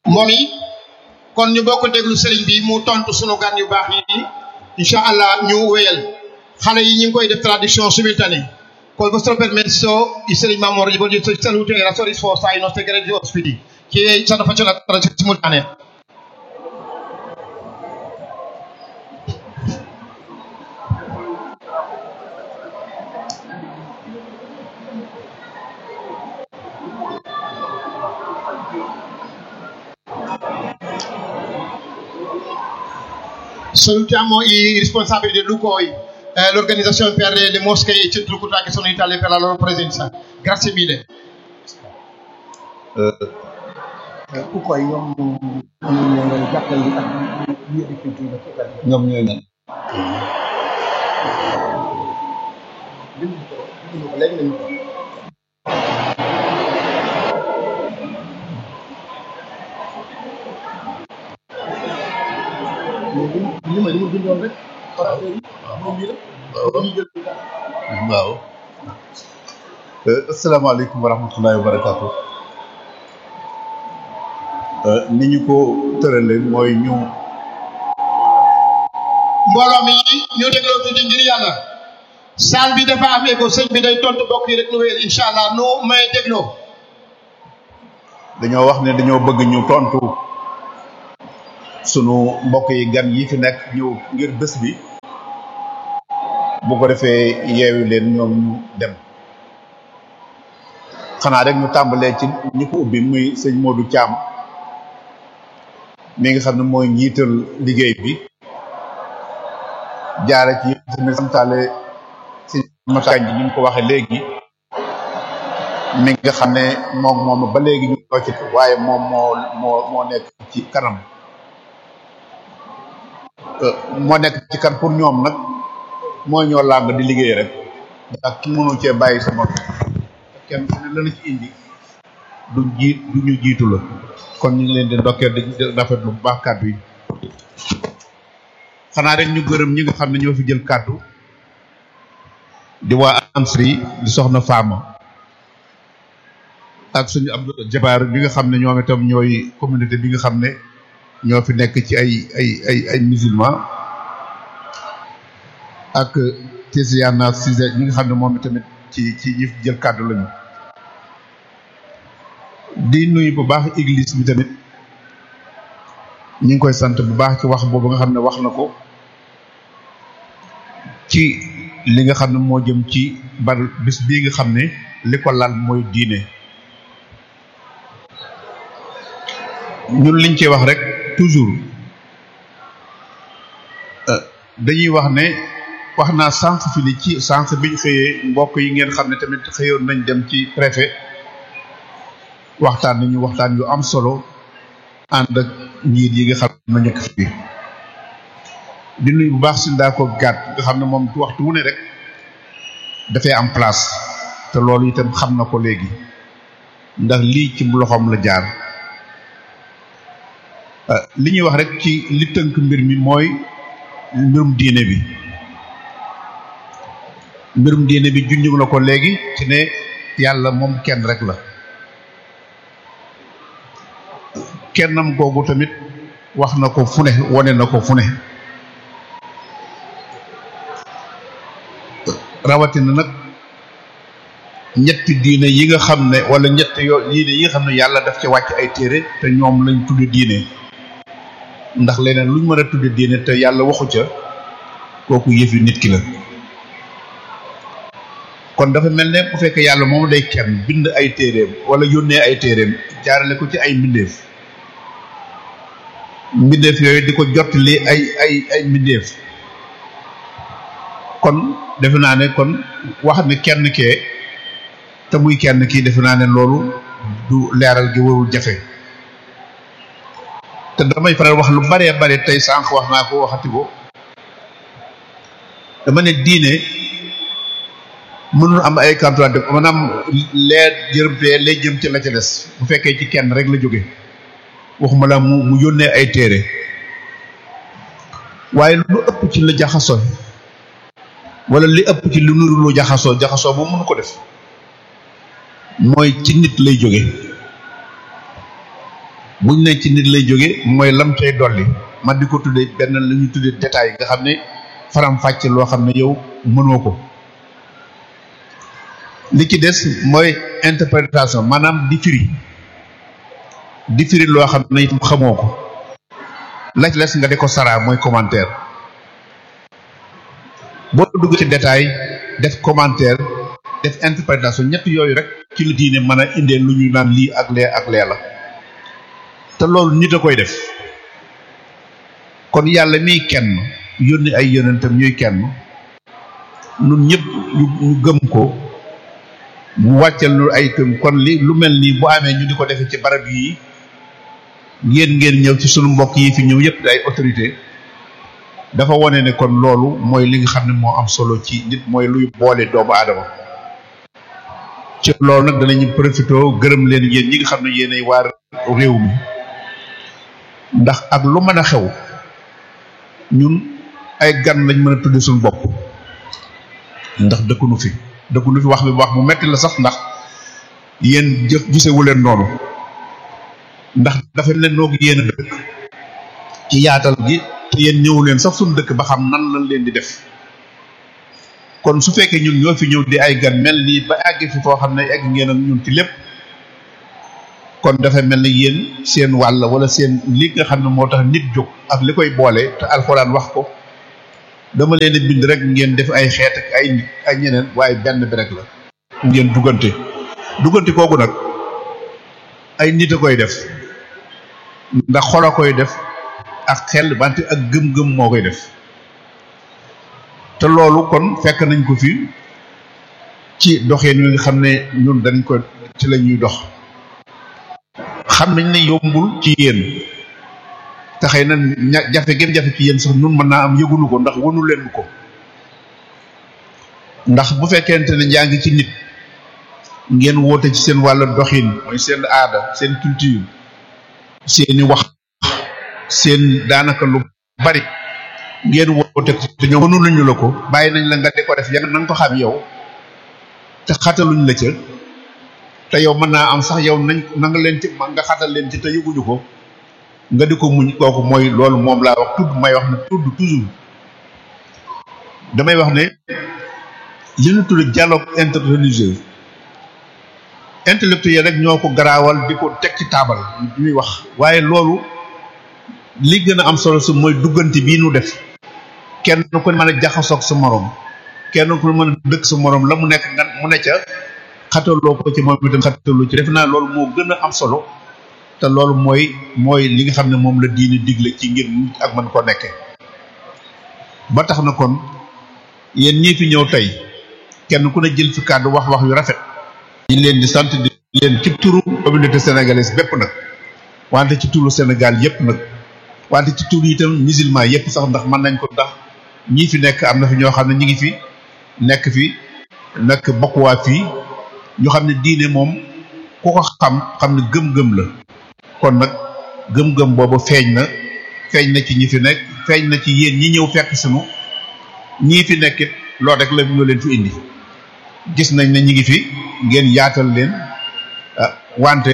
moom yi kon ñu bokk déglu sëriñ bi mu tontu sunu gan yu baax yi incha allah ñu wéyal xale yi ñu ngi koy def traduction simultanée con vostro permesso il sëriñ Mamor gli voglio salutare e la sua risposta ai nostri grandi ospiti che stanno facendo la traduzione simultanea Salutiamo i responsabili del Lucoi, eh, l'organizzazione per le mosche e i centri culturali che sono in Italia per la loro presenza. Grazie mille. ku koy ñoom ñoom ñoo ngay jàppal li tax ñu di culture ci kër gi. ñoom ñooy nan bind ko bind ko léegi nañu ko. mais li li ma li ma bindoon rek. waaw moom lii la. dañuy jël ci dara. waaw asalaamaaleykum wa rahmatullahi wa barakaatu ni ñu ko tërale mooy ñu mbooloo mi ñu dégloo tuuti ngir yàlla saal bi dafa am écho sëñ bi day tontu bokk yi rek nu wéyal incha allah nu may dégloo dañoo wax ne dañoo bëgg ñu tontu sunu mbokk yi gan yi fi nekk ñëw ngir bés bi bu ko defee yeewi leen ñoom ñu dem xanaa rek ñu tàmbalee ci ñi ko ubbi muy sëñ Modou Thiam mi nga xam ne mooy njiital liggéey bi jaare ci tamit santaale sëñ Makañ ji ni mu ko waxee léegi mi nga xam ne moom moom ba léegi ñu ko ci waaye moom moo moo moo nekk ci kanam moo nekk ci kan pour ñoom nag mooy ñoo làng di liggéey rek ndax ki mënu cee bàyyi sama kenn ku ne lana ci indi du jiit du ñu jiitu la kon ñu ngi leen di ndokkeel di rafetlu bu baax kàddu yi xanaa rek ñu gërëm ñi nga xam ne ñoo fi jël kàddu di waa ANSRI di soxna Fama ak suñu Abdou Jabaar bi nga xam ne ñoom itam ñooy communauté bi nga xam ne ñoo fi nekk ci ay ay ay ay musulman ak Tiziana Cissé ñi nga xam ne moom tamit ci ci ñi fi jël kàddu lañu di nuyu bu baax église bi tamit ñu ngi koy sant bu baax ci wax boobu nga xam ne wax na ko ci li nga xam ne moo jëm ci bar bis bii nga xam ne li ko lal mooy diine ñun liñ ci wax rek toujours dañuy wax ne wax naa sànq fi ni ci sànq biñ xëyee mbokk yi ngeen xam ne tamit xëyoon nañ dem ci préfet waxtaan nañu waxtaan yu am solo ànd ak njiit yi nga xam ne nekk fii di nuyu bu baax si ndaa ko gàtt nga xam ne moom waxtu wu ne rek dafay am place te loolu itam xam na ko léegi ndax lii ci loxoom la jaar li ñuy wax rek ci li tënk mbir mi mooy mbirum diine bi mbirum diine bi junj na ko léegi ci ne yàlla moom kenn rek la kennam googu tamit wax na ko fu ne wane na ko fu ne rawatina nag ñetti diine yi nga xam ne wala ñetti yoo diine yi nga xam ne yàlla daf ci wàcc ay téere te ñoom lañ tudde diine ndax leneen luñ mën a tudde diine te yàlla waxu ca kooku yëfi nit ki la kon dafa mel ne bu fekkee yàlla moom day kenn bind ay téeréem wala yónnee ay téeréem jaarale ko ci ay mbindeef mbindeef yooyu di ko jottali ay ay ay mbindeef kon defe naa ne kon wax ne kenn kee te muy kenn kii defe naa ne loolu du leeral gi warul jafe te damay faral wax lu baree bare tey sànq wax naa ko waxati ko dama ne diine mënul am ay kantuwante maanaam leer jërëm fee lay jëm ci la ca des bu fekkee ci kenn rek la jóge waxuma la mu mu yónnee ay téere waaye lu ëpp ci la jaxasoo wala li ëpp ci lu nuru lu jaxasoo jaxasoo moom mënu ko def mooy ci nit lay jóge buñ ne ci nit lay jóge mooy lam cay dolli man di ko tuddee benn la ñu tuddee détail nga xam ne faram fàcc loo xam ne yow mënoo ko li ci des mooy interprétation maanaam di firi di firi loo xam ne itam xamoo ko la ci les nga di ko saraa mooy commentaire boo dugg ci détail def commentaire def interprétation ñett yooyu rek ci la diine mën a indee lu ñu naan lii ak lee ak lee la te loolu nit a koy def kon yàlla miy kenn yónni ay yonentam ñuy kenn nun ñëpp ñu gëm ko mu wàccal lu ay këm kon li lu mel nii bu amee ñu di ko defee ci barab yii ngeen ngeen ñëw ci sunu mbokk yi fi ñëw yëpp ay autorité dafa wone ne kon loolu mooy li nga xam ne moo am solo ci nit mooy luy boole doomu aadama ci loolu nag danañu profité gërëm leen yéen ñi nga xam ne yéenay waar réew mi ndax ak lu mën a xew ñun ay gan lañ mën a tudde suñu bopp ndax dëkkunu fi dëkkunu fi wax bi wax bu metti la sax ndax yéen jëf gisewu leen noonu ndax dafa leen noog yéen a dëkk ci yaatal gi te yéen ñëwu leen sax suñu dëkk ba xam nan lañ leen di def kon su fekkee ñun ñoo fi ñëw di ay gan mel nii ba àgg fi foo xam ne egg ngeen ak ñun ci lépp kon dafa mel ni yéen seen wàll wala seen li nga xam ne moo tax nit jóg ak li koy boole te alxuraan wax ko dama leen di bind rek ngeen def ay xeet ak ay nit ay ñeneen waaye benn bi rek la ngeen duggante duggante kooku nag ay nit a koy def ndax xol a koy def ak xel wante ak gëm-gëm moo koy def te loolu kon fekk nañ ko fi ci doxeen wi nga xam ne ñun dañ ko ci la ñuy dox xam nañ ne yombul ci yéen te xëy na ña jafe gën jafe ci yéen sax nun mën naa am yëgunu ko ndax wanu leen ko ndax bu fekkente ne yaa ngi ci nit ngeen woote ci seen wàllu doxin mooy seen aada seen culture seeni wax seen daanaka lu bari ngeen woote te ñoom mënu nañu la ko bàyyi nañ la nga di ko def ya na nga ko xam yow te xataluñ la ca te yow mën naa am sax yow nañ na nga leen ci nga xatal leen ci te yëguñu ko nga di ko muñ kooku mooy loolu moom laa wax tudd may wax ne tudd toujours damay wax ne li ñu tudd dialogue interreligieux intellectuel rek ñoo ko garaawal di ko teg ci taabal ñuy wax waaye loolu li gën a am solo si mooy duggante bii nu def kenn ku mën a jaxasoog sa morom kenn ku mën a dëkk sa morom la mu nekk nga mu ne ca xataloo ko ci moom itam xataloo ci def naa loolu moo gën a am solo te loolu mooy mooy li nga xam ne moom la diine digle ci ngir ak mën ko nekkee ba tax na kon yéen ñii fi ñëw tey kenn ku ne jël fi kàddu wax wax yu rafet ñu leen di sant di leen ci turu communauté sénégalaise bépp nag wante ci turu Sénégal yépp nag wante ci turu itam musulman yépp sax ndax mën nañ ko ndax ñii fi nekk am na fi ñoo xam ne ñi ngi fi nekk fi nekk bokkuwaa fii ñu xam ne diine moom ku ko xam xam ne gëm-gëm la kon nag gëm-gëm boobu feeñ na feeñ na ci ñi fi nekk feeñ na ci yéen ñi ñëw fekk sunu ñii fi nekkit loolu rek la ñoo leen fi indi gis nañ ne ñi ngi fi ngeen yaatal leen wante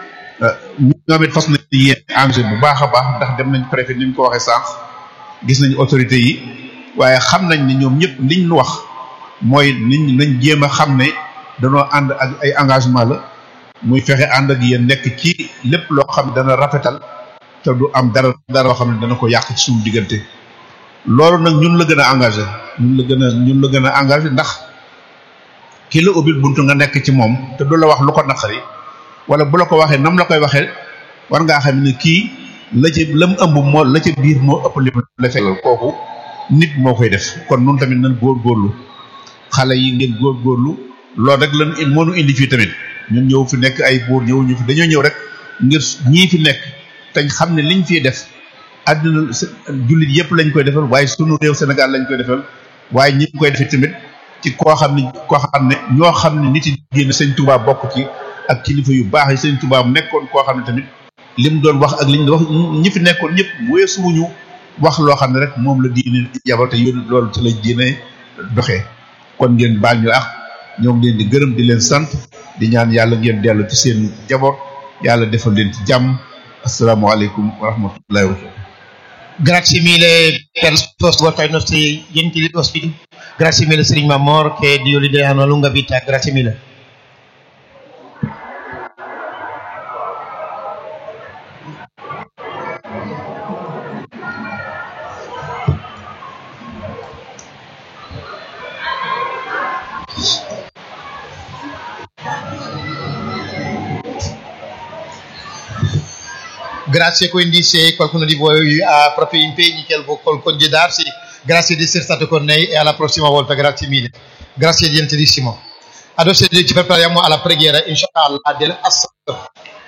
ñoom it fas nañ yéen engagé bu baax a baax ndax dem nañ préfet ni ñu ko waxee sànq gis nañ autorité yi waaye xam nañ ne ñoom ñëpp liñ nu wax mooy niñ nañ jéem a xam ne danoo ànd ak ay engagement la muy fexe ànd ak yéen nekk ci lépp loo xam ne dana rafetal te du am dara dara loo xam ne dana ko yàq ci suñu diggante loolu nag ñun la gën a engagé ñun la gën a ñun la gën a engagé ndax ki la ubbil buntu nga nekk ci moom te du la wax lu ko naqari wala bu la ko waxee nam la koy waxee war ngaa xam ne kii la ci lam ëmb moo la ca biir moo ëpp li la fekk kooku nit moo koy def kon nun tamit nan góorgóorlu xale yi ngeen góorgóorlu loolu rek lan moo nu indi fii tamit ñun ñëw fi nekk ay buur ñëw ñu fi dañoo ñëw rek ngir ñii fi nekk te xam ne liñ fiy def àdduna jullit yëpp lañ koy defal waaye sunu réew Sénégal lañ koy defal waaye ñi ngi koy defee tamit ci koo xam ne koo xam ne ñoo xam ne nit yi génn sëñ Touba bokk ci ak kilifa yu baax yi sëñ Touba mu nekkoon koo xam ne tamit li mu doon wax ak li ñu wax ñi fi nekkoon ñëpp weesuwuñu wax loo xam ne rek moom la diine yabal te yónni loolu ci la diine doxee kon ngeen baal ñu ak ñoo ngi leen di gërëm di leen sant di ñaan yàlla ngeen dellu ci seen jaboot yàlla defal leen ci jàmm asalaamaaleykum wa rahmatullahi wa barakatuh Grazie mille per la risposta ai nostri gentili ospiti. Grazie mille Signor Mamor, che Dio gli dia una lunga vita. Grazie mille. Grazie quindi se qualcuno di voi ha proprio impegni che vuol congedarsi, grazie di essere stato con noi e alla prossima volta, grazie mille. Grazie gentilissimo. Adesso ci prepariamo alla preghiera, inshallah, dell'Asr.